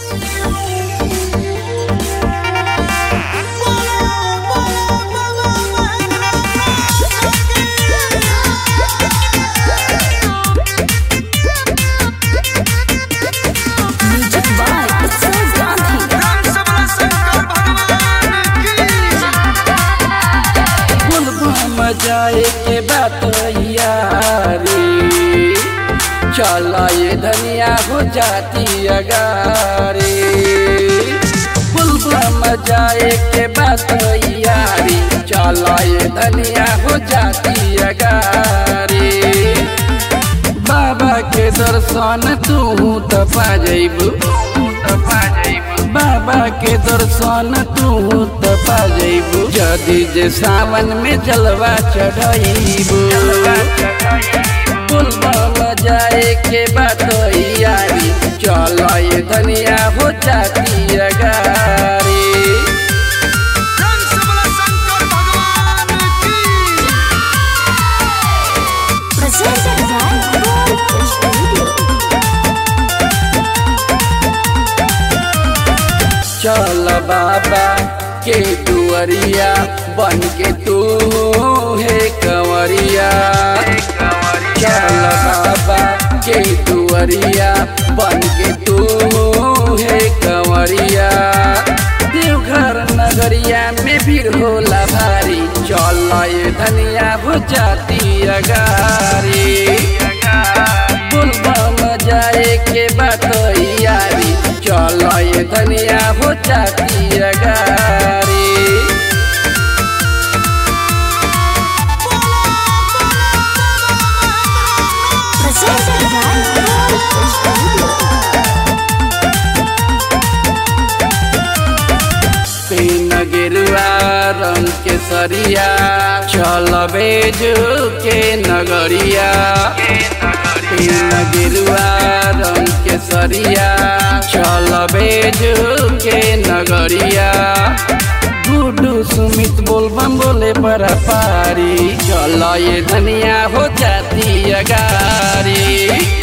Music by उत्सव गांधी बुलबुल मजाए के बात यारी चला ये धनिया हो जाती अगारी बुलबुल मजाए के बात यारी चला ये धनिया हो जाती अगारी बाबा के दर्शन तू त पा जइबू बाबा के दर्शन तू त पा जइबू जदि जे सावन में जलवा चढ़ाइबू पुलवा जाए के बात यारी चल ये धनिया हो जाती अगारी presented by Gold Studio. चल बाबा के दुआरिया बन के तू है कंवरिया चल बाबा के दुआरिया बन के तू है कंवरिया देवघर नगरिया में भीड़ होला भारी चल ये धनिया हो जाती अगारी बुलबम जाए के बात यारी चल ये धनिया हो जाती अगारी Presented by Gold Studio. तीन गिरुआ रंग के सरिया चल बेजू के नगरिया तीन गिरुआ रंग के सरिया चल बेजू के नगरिया गुडू सुमित बोलबम बोले पर पारी चल ये धनिया हो जाती अगारी